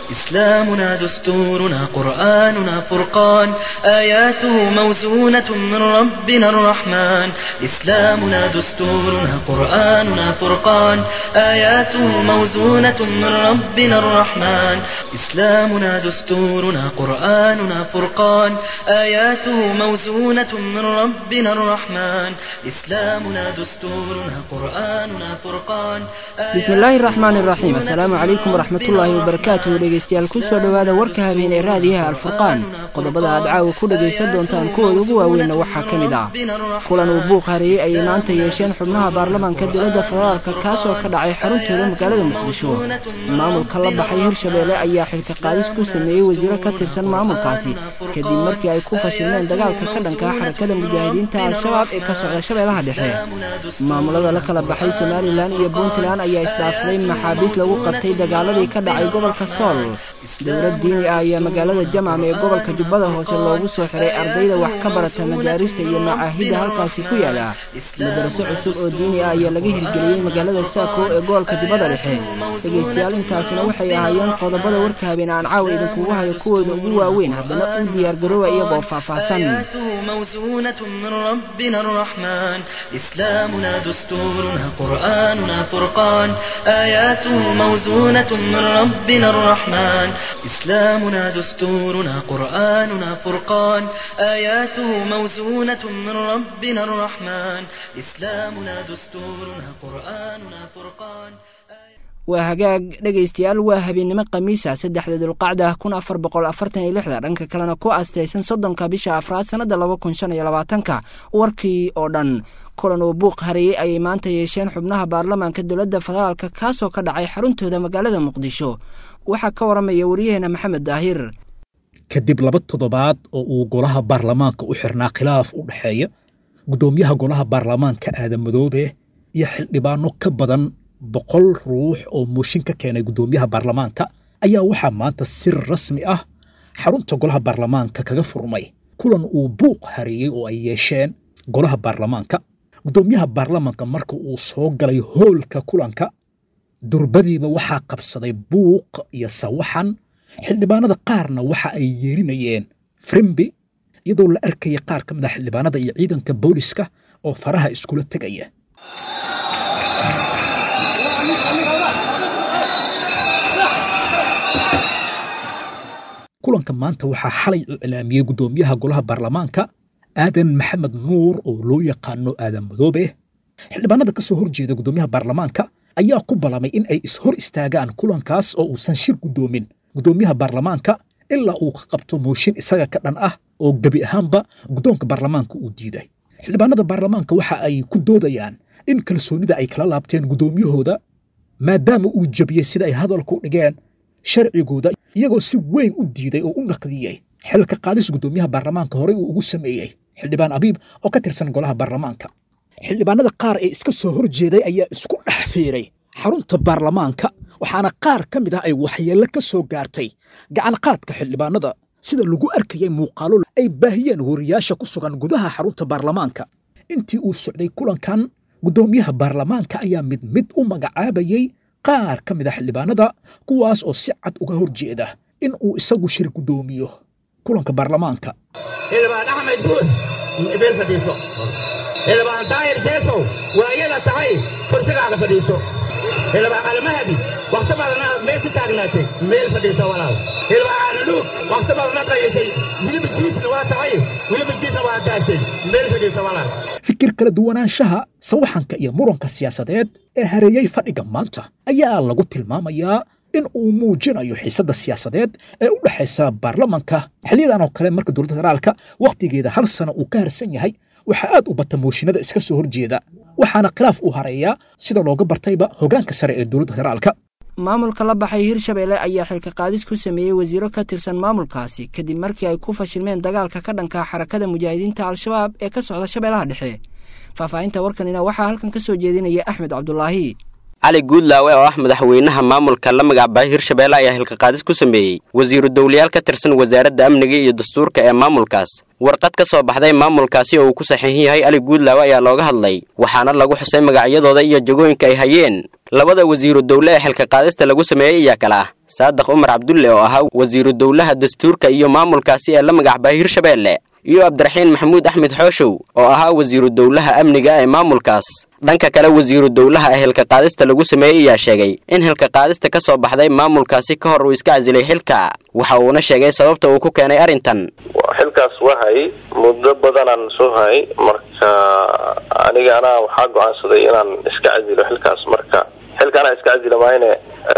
إسلامنا دستورنا قرآننا فرقان آياته موزونة من ربنا الرحمن إسلامنا دستورنا قرآننا فرقان آياته موزونة من ربنا الرحمن إسلامنا دستورنا قرآننا فرقان آياته موزونة من ربنا الرحمن إسلامنا دستورنا قرآننا فرقان bismillaahi raxmaan iraxiim assalaamu calaykum waraxmatullaahi wabarakaatuhu dhegeystayaal kusoo dhowaada warka habeen ee raadiyaha alfurqaan qodobada aad caawa ku dhegaysan doontaan kuwooda ugu waaweynna waxaa ka mid ah kulan uu buuq hareeyey ayay maanta yeesheen xubnaha baarlamaanka dowladda federaalka kaasoo ka dhacay xaruntooda magaalada muqdisho maamulka la baxay hirshabeelle ayaa xilka qaadis ku sameeyey wasiiro ka tirsan maamulkaasi kadib markii ay ku fashilmeen dagaalka ka dhankaa xarakada mujaahidiinta al-shabaab ee ka socda shabeellaha dhexe maamulada la kala baxay somalilan iyo puntland ayaa isdhaafsaday maxaabiis lagu qabtay dagaaladii ka dhacay gobolka sool dowlad diini ah ayaa magaalada jamam ee gobolka jubbada hoose loogu soo xiray ardayda wax ka barata madaarista iyo macaahidda halkaasi ku yaala madaraso cusub oo diini ah ayaa laga hirgeliyey magaalada saako ee gobolka jubbada dhexe dhegaystayaal intaasina waxay ahaayeen qodobada warka habeen aan caawa idinkugu hayo kuwooda ugu waaweyn haddana u diyaargarooba iyagoo faahfaahsan موزونة من ربنا الرحمن إسلامنا دستورنا قرآننا فرقان آياته موزونة من ربنا الرحمن إسلامنا دستورنا قرآننا فرقان آياته موزونة من ربنا الرحمن إسلامنا دستورنا قرآننا فرقان waa hagaag dhegaystayaal waa habeennimo khamiisa saddexda dulqacda kun afar boqol afartan iyo lixda dhanka kalena ku astaysan soddonka bisha afraad sannadda laba kun shan iyo labaatanka warkii oo dhan kulan uu buuq hareeyey ayay maanta yeesheen xubnaha baarlamaanka dowladda federaalka kaasoo ka dhacay xaruntooda magaalada muqdisho waxaa ka waramaya waryaheena maxamed daahir kadib laba toddobaad oo uu golaha baarlamaanka u xirnaa khilaaf u dhexeeya guddoomiyaha golaha baarlamaanka aadan madoobe iyo xildhibaano ka badan boqol ruux oo mooshin ka keenay guddoomiyaha baarlamaanka ayaa waxaa maanta si rasmi ah xarunta golaha baarlamaanka kaga furmay kulan uu buuq hareeyey oo ay yeesheen golaha baarlamaanka guddoomiyaha baarlamaanka marka uu soo galay hoolka kulanka durbadiiba waxaa qabsaday buuq iyo sawaxan xildhibaanada qaarna waxa ay yeerinayeen frimbi iyadoo la arkaya qaar ka mid a xildhibaanada iyo ciidanka booliska oo faraha iskula tegaya kulanka maanta waxaa xalay iclaamiyey guddoomiyaha golaha baarlamaanka aadan maxamed nuur oo loo yaqaano aadan madoobe xildhibaanada ka soo horjeeda guddoomiyaha baarlamaanka ayaa ku ballamay in ay ishor istaagaan kulankaas oo uusan shir guddoomin guddoomiyaha baarlamaanka ilaa uu ka qabto mooshin isaga ka dhan ah oo gebi ahaanba guddoonka baarlamaanka uu diiday xildhibaanada baarlamaanka waxa ay ku doodayaan in kalsoonida ay kala laabteen guddoomiyahooda maadaama uu jebiyey sida ay hadalku dhigeen sharcigooda iyagoo si weyn u diiday oo u naqdiyey xilka qaadis guddoomiyaha baarlamaanka horey uu ugu sameeyey xildhibaan abiib oo ka tirsan golaha baarlamaanka xildhibaanada qaar ee iska soo hor jeeday ayaa isku dhex fiiray xarunta baarlamaanka waxaana qaar ka mid ah ay waxyeello ka soo gaartay gacan qaadka xildhibaanada sida lagu arkayay muuqaalo ay baahiyeen wariyaasha ku sugan gudaha xarunta baarlamaanka intii uu socday kulankan guddoomiyaha baarlamaanka ayaa mid mid u magacaabayey qaar ka mid a xildhibaanada kuwaas oo si cad uga hor jeeda in uu isagu shir guddoomiyo kulanka baarlamaanka xildhibaan axmed buud meel fadhiiso xildhibaan daahir jeesow waa iyada tahay kursigaaga fadhiiso xildhibaan almahdi wakhti badana meesha taagnaatay meel fadhiiso walaal xildhibaan aanadhuug wakhti badana qayaysay wiliba jiisna waa tahay wiliba jiisna waa daashay meel fadhiiso walaal fikir kala duwanaanshaha sawaxanka iyo muranka siyaasadeed ee hareeyey fadhiga maanta ayaa lagu tilmaamayaa in uu muujinayo xiisadda siyaasadeed ee u dhexaysa baarlamanka xiliyadan oo kale marka dowladda federaalka wakhtigeeda hal sano uu ka harsan yahay waxaa aad u bata mooshinada iska soo horjeeda waxaana khilaaf u hareeyaa sida looga bartayba hoggaanka sare ee dowladda federaalka maamulka la baxay hirshabeelle ayaa xilka qaadis ku sameeyey wasiiro ka tirsan maamulkaasi kadib markii ay ku fashilmeen dagaalka ka dhanka xarakada mujaahidiinta al-shabaab ee ka socda shabeellaha dhexe faahfaahinta warkanina waxaa halkan ka soo jeedinaya axmed cabdulaahi cali guudlaawe oo ah madaxweynaha maamulka la magacbahay hirshabeelle ayaa xilkaqaadis ku sameeyey wasiiru dowlayaal ka tirsan wasaaradda amniga iyo dastuurka ee maamulkaas warqad ka soo baxday maamulkaasi oo uu ku saxiixin yahay cali guudlaawe ayaa looga hadlay waxaana lagu xusay magacyadooda iyo jagooyinka ay hayeen labada wasiiru dowle ee xilka qaadista lagu sameeyey ayaa kale ah saadax umar cabdulle oo ahaa wasiiru dowlaha dastuurka iyo maamulkaasi ee la magacbaa hirshabeelle iyo cabdiraxiin maxamuud axmed xooshow oo ahaa wasiiru dowlaha amniga ee maamulkaas dhanka kale wasiiru dowlaha ee hilka qaadista lagu sameeyey ayaa sheegay in hilka qaadista ka soo baxday maamulkaasi ka hor uu iska casilay xilka waxa uuna sheegay sababta uu ku keenay arrintan xilkaas waa hayay muddo badanaan soo hayay marka aniga anaa waxaa go-aansaday inaan iska casilo xilkaas marka xilka anaa iska casila maayne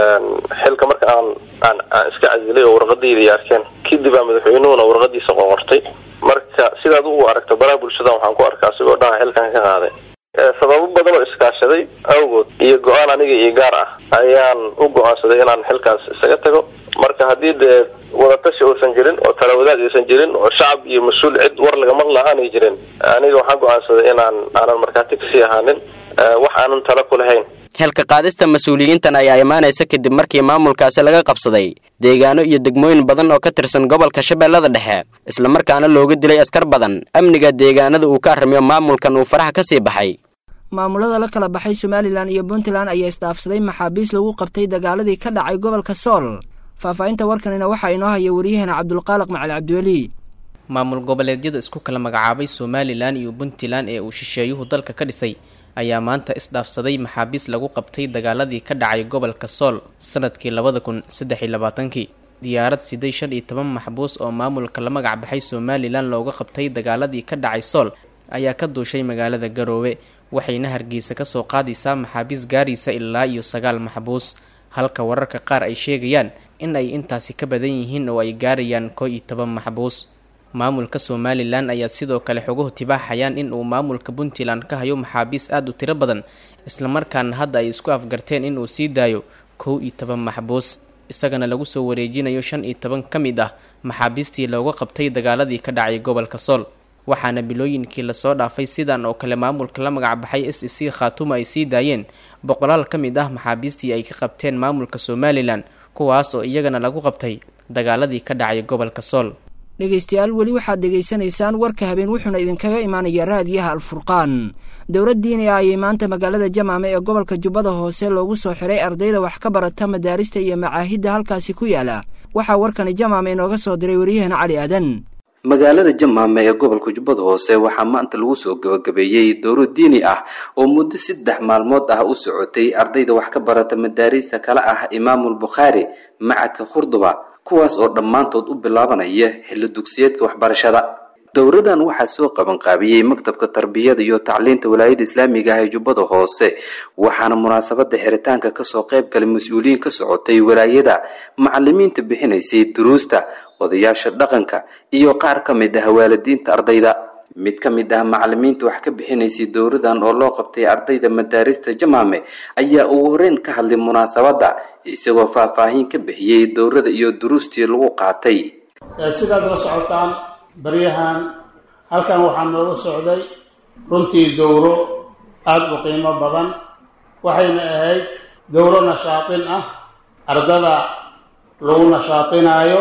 xilka marka aan aan aan iska casilay oo warqadayda arkeen kadib aa madaxweynuhuna warqadiisa qoqortay marka sidaad u aragto baraha bulshada waxaan ku arkaa asigoo dhaha xilkan ka qaaday sababo badan oo iskaashaday awgood iyo go-aan aniga iyo gaar ah ayaan u go-aansaday inaan xilkaas isaga tago marka haddii dee wadatashi uusan jirin oo talawadaad aysan jirin oo shacab iyo mas-uul cid war lagamar la-aanay jirin aniga waxaan go-aansaday inaan aanan markhaati kasii ahaanin wax aanan talo ku lahayn xilka qaadista mas-uuliyiintan ayaa imaanaysa kadib markii maamulkaasi laga qabsaday deegaano iyo degmooyin badan oo ka tirsan gobolka shabeellada dhexe islamarkaana looga dilay askar badan amniga deegaanada uu ka arrimiyo maamulkan uu faraha ka sii baxay maamulada la kala baxay somalilan iyo puntland ayaa isdhaafsaday maxaabiis lagu qabtay dagaaladii ka dhacay gobolka sool faahfaahinta warkanina waxaa inoo haya waryaheena cabdulqaaliq macali cabdiweli maamul goboleedyada isku kala magacaabay somalilan iyo puntland ee uu shisheeyuhu dalka ka dhisay ayaa maanta isdhaafsaday maxaabiis lagu qabtay dagaaladii ka dhacay gobolka sool sanadkii labada kun saddex iyo labaatankii diyaarad siday shan iyo toban maxbuus oo maamulka la magac baxay somalilan looga qabtay dagaaladii ka dhacay sool ayaa ka duushay magaalada garoowe waxayna hargeysa kasoo qaadaysaa maxaabiis gaaraysa ilaa iyo sagaal maxbuus halka wararka qaar ay sheegayaan in ay intaasi ka badan yihiin oo ay gaarayaan koo iyo toban maxbuus maamulka somalilan ayaa sidoo kale xoguhu tibaaxayaan in uu maamulka puntland ka hayo maxaabiis aada u tiro badan islamarkaana hadda ay isku afgarteen in uu sii daayo kow iyo toban maxbuus isagana lagu soo wareejinayo shan iyo toban ka mid ah maxaabiistii looga qabtay dagaaladii ka dhacay gobolka sool waxaana bilooyinkii lasoo dhaafay sidan oo kale maamulka la magac baxay s e c khaatuma ay sii daayeen boqolaal ka mid ah maxaabiistii ay ka qabteen maamulka somalilan kuwaas oo iyagana lagu qabtay dagaaladii ka dhacay gobolka sool dhegaystayaal weli waxaad dhegaysanaysaan warka habeen wuxuuna idinkaga imaanayaa raadiyaha alfurqaan dowlad diini ah ayay maanta magaalada jamaame ee gobolka jubbada hoose loogu soo xiray ardayda wax ka barata madaarista iyo macaahidda halkaasi ku yaala waxaa warkani jamaame inooga soo diray waryaheena cali aadan magaalada jamaame ee gobolka jubbada hoose waxaa maanta lagu soo gabagabeeyey dowro diini ah oo muddo saddex maalmood ah u socotay ardayda wax ka barata madaariista kale ah imaamul bukhaari macadka khurduba kuwaas oo dhammaantood u bilaabanaya xilli dugsiyeedka waxbarashada dowradan waxaa soo qabanqaabiyey maktabka tarbiyada iyo tacliinta walaayada islaamiga ah ee jubbada hoose waxaana munaasabada xiritaanka kasoo qayb galay mas-uuliyiin ka socotay walaayada macalimiinta bixinaysay duruusta odayaasha dhaqanka iyo qaar ka mid ah waalidiinta ardayda mid ka mid ah macalimiinta wax ka bixinaysay dowradan oo loo qabtay ardayda madaarista jamaame ayaa ugu horeyn ka hadlay munaasabadda isagoo faahfaahin ka bixiyey dowrada iyo duruustii lagu qaatay sidaad la socotaan baryahan halkan waxaa nooga socday runtii dowro aada u qiimo badan waxayna ahayd dowro nashaatin ah ardada lagu nashaatinaayo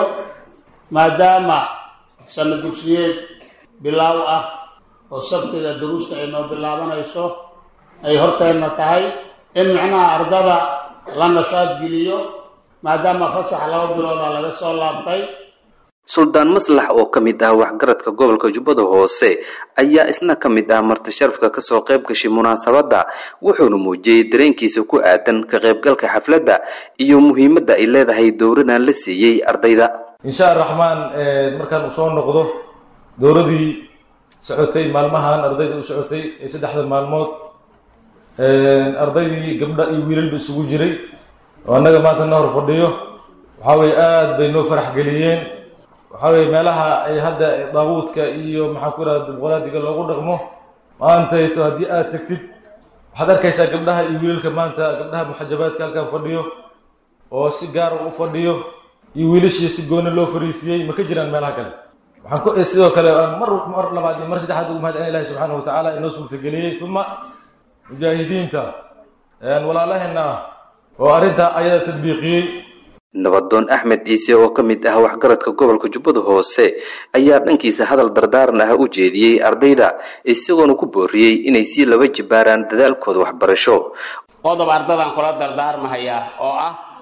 maadaama sana dugsiyeed bilaaw ah oo sabtiga duruusta ay noo bilaabanayso ay horteenna tahay in macnaha ardada la nashaad geliyo maadaama fasax laba bilooda laga soo laabtay suldaan maslax oo ka mid ah waxgaradka gobolka jubbada hoose ayaa isna ka mid ah marti sharafka kasoo qayb gashay munaasabadda wuxuuna muujiyey dareenkiisa ku aadan ka qaybgalka xafladda iyo muhiimadda ay leedahay dowradan la siiyey ardayda insha araxmaan markaan uu soo noqdo dowradii socotay maalmahan ardayda u socotay ee saddexda maalmood ardaydii gabdha iyo wiilalba isugu jiray oo annaga maanta na hor fadhiyo waxaa weye aada bay noo farax geliyeen waxaa weye meelaha ay hadda daabuudka iyo maxaan ku ihahda dimuqraadiga loogu dhaqmo maantayto haddii aada tegtid waxaad arkaysaa gabdhaha iyo wiilalka maanta gabdhaha muxajabaadka halkan fadhiyo oo si gaara u fadhiyo iyo wiilashii si gooni loo fariisiyey ma ka jiraan meelaha kale waxaan ku sidoo kale mar mar labaad iyo mar saddexaad ugu mahad celin ilahi subxaanahu watacaala inoo suurtageliyey uma mujaahidiinta walaalaheena ah oo arrintaa ayada tadbiiqiyey nabadoon axmed ciise oo ka mid ah waxgaradka gobolka jubbada hoose ayaa dhankiisa hadal dardaaran ah u jeediyey ardayda isagoona ku booriyey inay sii laba jibaaraan dadaalkooda waxbarasho qodob ardadan kula dardaarmahayaa oo ah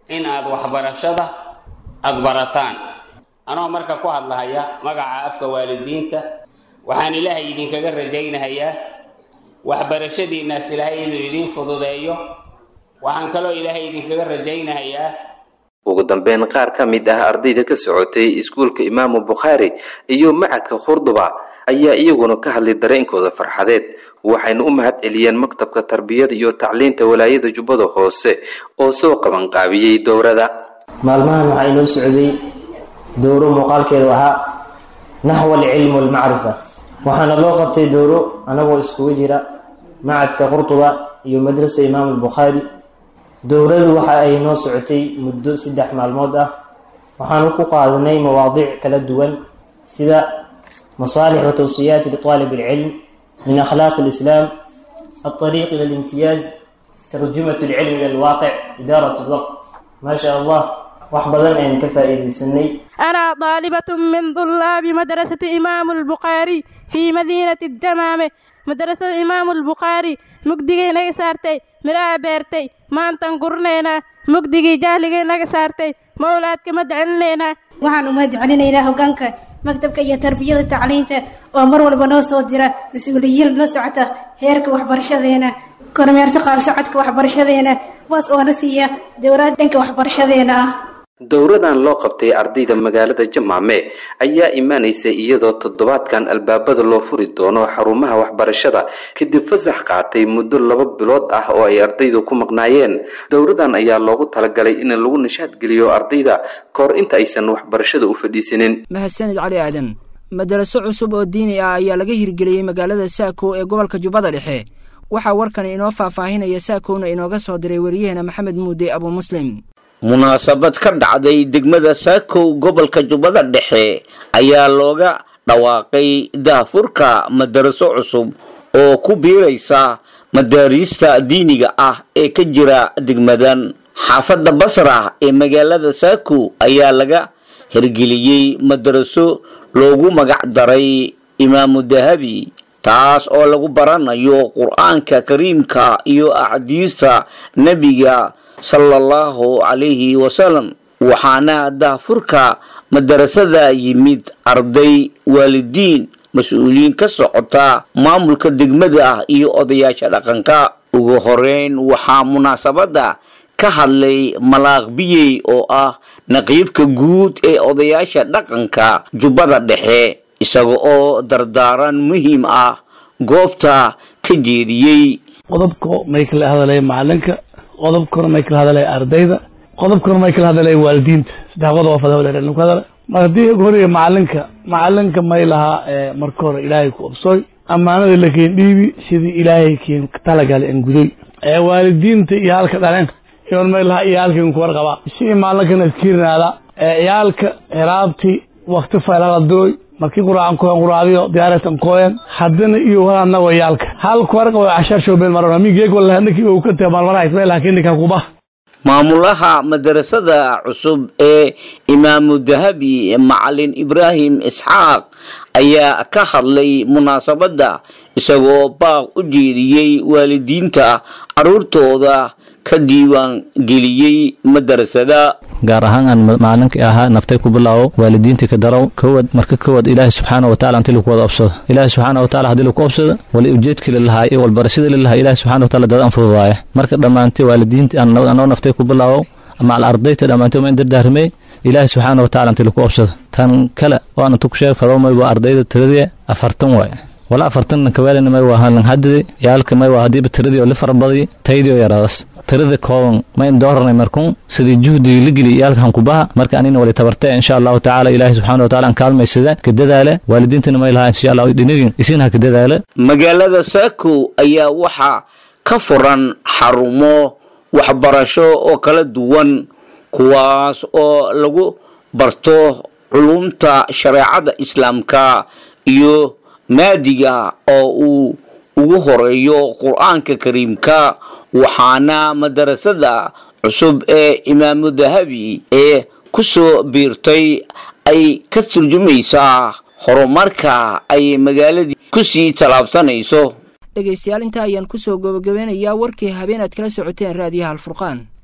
in aad waxbarashada aada barataan anoo marka ku hadlahaya magaca afka waalidiinta waxaan ilaahay idinkaga rajaynahayaa waxbarashadiinnaas ilaahay inuu idiin fududeeyo waxaan kaloo ilaahay idinkaga rajaynahayaa ugu dambeyn qaar ka mid ah ardayda ka socotay iskuulka imaamu bukhaari iyo macadka khurduba ayaa iyaguna ka hadlay dareenkooda farxadeed waxayna u mahad celiyeen maktabka tarbiyada iyo tacliinta walaayada jubbada hoose oo soo qabanqaabiyey dowrada maalmahan waxaa inoo socday dowro muuqaalkeedu ahaa naxwa alcilm walmacrifa waxaana loo qabtay dowro anagoo iskugu jira macadka qurtuba iyo madrasa imaamu albukhaari dowradu waxa ay noo socotay muddo saddex maalmood ah waxaanu ku qaadanay mawaadiic kala duwan sida masaalix wa tawsiyaat liطaalib alcilm min akhlaaq alislaam alطariiq ila alimtiyaaz tarjumat alcilm ila alwaaqic idaarat alwaqt ma sha allah wax badan ayaan ka faa'iidaysanay أنا طالبة من طلاب مدرسة إمام البخاري في مدينة الدمامة مدرسة إمام البخاري مقدقي نغا سارتي مرا بيرتي ما أنتن قرنينا مقدقي جاهلقي نغا سارتي مولادك مدعنينا waxaan u mahad celinaynaa hogaanka maktabka iyo tarbiyada tacliinta oo mar walba noo soo dira mas-uuliyiin la socota heerka waxbarashadeena kormeerta qaab socodka waxbarashadeena kuwaas oo na siiya dowlad dhanka waxbarashadeena ah dowradan loo qabtay ardayda magaalada jamaame ayaa imaanaysa iyadoo toddobaadkan albaabada loo furi doono xarumaha waxbarashada kadib fasax qaatay muddo laba bilood ah oo ay ardaydu ku maqnaayeen dowradan ayaa loogu talagalay in lagu nishaad geliyo ardayda kahor inta aysan waxbarashada u fadhiisanin mahadsanid cali aadan madaraso cusub oo diini ah ayaa laga hirgeliyey magaalada saako ee gobolka jubbada dhexe waxaa warkan inoo faahfaahinaya saakowna inooga soo diray wariyaheena maxamed muude abu muslim munaasabad ka dhacday degmada saakow gobolka jubbada dhexe ayaa looga dhawaaqay daahfurka madaraso cusub oo ku biiraysa madaariista diiniga ah ee ka jira degmadan xaafadda basra ee magaalada saakow ayaa laga hirgeliyey madaraso loogu magac daray imaamu dahabi taas oo lagu baranayo qur-aanka kariimka iyo axaadiista nebiga sala allahu calayhi wasalam waxaana daahfurka madarasada yimid arday waalidiin mas-uuliyiin ka socota maamulka degmada ah iyo odayaasha dhaqanka ugu horeyn waxaa munaasabadda ka hadlay malaaq biyey oo ah naqiibka guud ee odayaasha dhaqanka jubbada dhexe isaga oo dardaaran muhiim ah goobta ka jeediyey qodobka may kala hadalaya macalinka qodobkana may kala hadalaya ardayda qodobkana may kala hadalaya waalidiinta saddex qodob oo fadawalku hadala mar haddii ugu horeeya macalinka macalinka may lahaa marka hore ilaahay ku obsooy ammaanada la keen dhiibi sidii ilaahay keen talagala en gudoy waalidiinta iyo halka dhaleen iyon may lahaa iyo halkan ku warqaba si maalinkana iskiirinaada ciyaalka heraabti wakti faylaladooy markii quraacan koyan quraacdiyo diyaaratan koyan haddana iyo walaadna wayaalka hal kuwarqa way cashar shoobeen marona migeeg wala ninkii uu ka tahay maalmaraha ismail hakin ninka kuba maamulaha madarasada cusub ee imaamu dahabi macalin ibraahim isxaaq ayaa ka hadlay munaasabadda isagoo baaq u jeediyey waalidiinta caruurtooda ka diiwaan geliyey madarasada gaar ahaan aan macalinka ahaa naftay ku bilaabo waalidiintii ka darow kowad marka kowad ilaahi subxaana wa tacala intii lagu wada obsado ilaahi subxaana wa tacala haddii lagu obsado wali ujeedkii lalahaa iyo walbarashadii lalahaa ilaahi subxana wa tacala dadan fududaaya marka dhammaantay waalidiintii anoo naftay ku bilaabo macal ardayta dhammaantay ma dardaarmey ilaahi subxaana wa tacala intii lagu obsado tan kale oo aan intu ku sheeg fadowmay waa ardayda tiradii afartan waaye wala afartan kawaalina may waa halan hadidi yaalka may waa hadiiba tiradii oo li farabadii taydii oo yaraadas tirada kooban ma in dooranay markun sidii juhdigii la geli yaalka hankubaha marka anina wali tabartee insha allahu tacaala ilaahi subxana wa tacala aan kaalmaysada ka dadaale waalidiintana may lahaa insha allah dhinigin isinha ka dadaale magaalada saako ayaa waxaa ka furan xarumo waxbarasho oo kala duwan kuwaas oo lagu barto culumta shareecada islaamka iyo maadiga oo uu ugu horeeyo qur-aanka kariimka waxaana madarasada cusub ee imaamu dahabi ee ku soo biirtay ay ka turjumaysaa horumarka ay magaaladii kusii tallaabsanayso dhegaystayaal intaa ayaan kusoo gabagabeynayaa warkii habeen aad kala socoteen raadiyaha alfurqaan